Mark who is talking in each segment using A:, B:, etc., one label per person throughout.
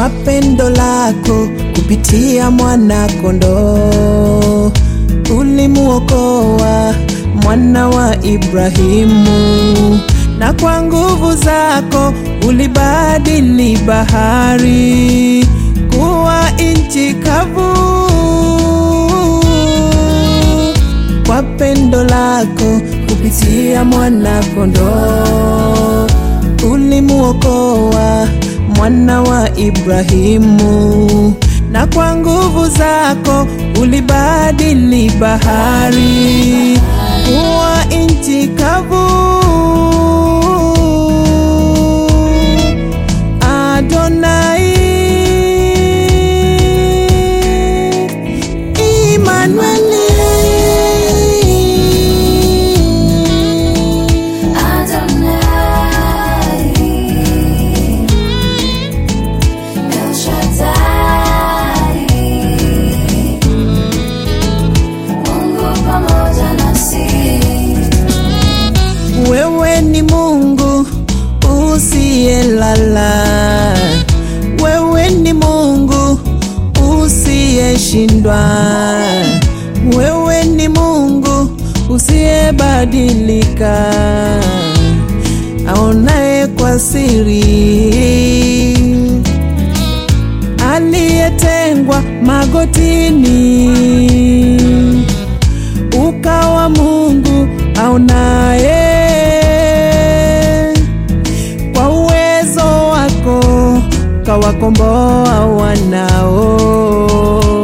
A: kwa pendo lako kupitia mwana kondoo ulimuokoa mwana wa Ibrahimu, na kwa nguvu zako ulibadili bahari kuwa nchi kavu. Kwa pendo lako kupitia mwana kondoo ulimuokoa mwana wa Ibrahimu, na kwa nguvu zako ulibadili bahari kuwa nchi kavu. Adonai, Immanueli.
B: Adonai, El Shaddai, Mungu pamoja nasi.
A: Wewe ni Mungu usiyelala, wewe ni Mungu usiyeshindwa, wewe ni Mungu usiyebadilika, aonaye kwa siri, aliyetengwa magotini ukawa Mungu aonaye kwa uwezo wako kawakomboa wanao.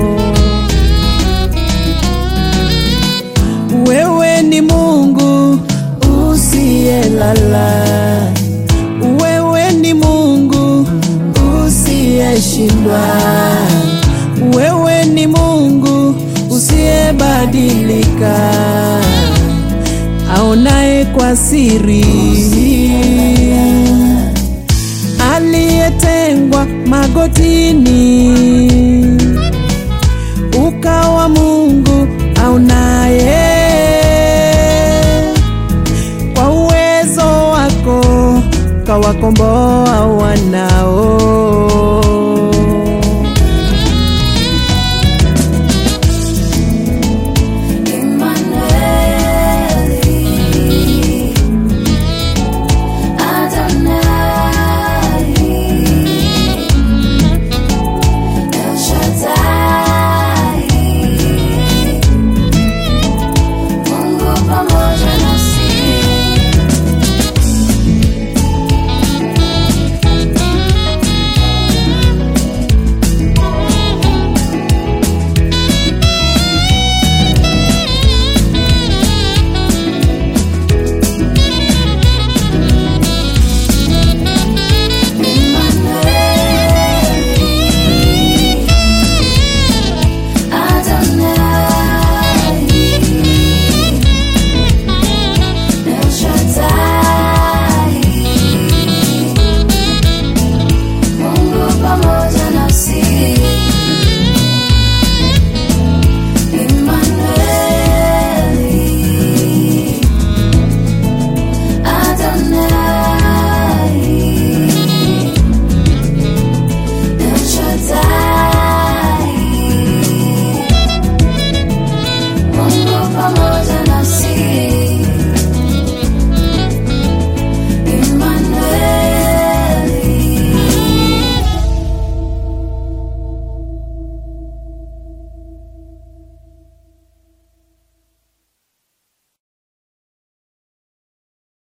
A: Wewe ni Mungu usiyelala, wewe ni Mungu usiyeshindwa, wewe ni Mungu usiyebadilika, aonaye kwa siri, aliyetengwa magotini, ukawa Mungu aonaye kwa uwezo wako kawakomboa wanao.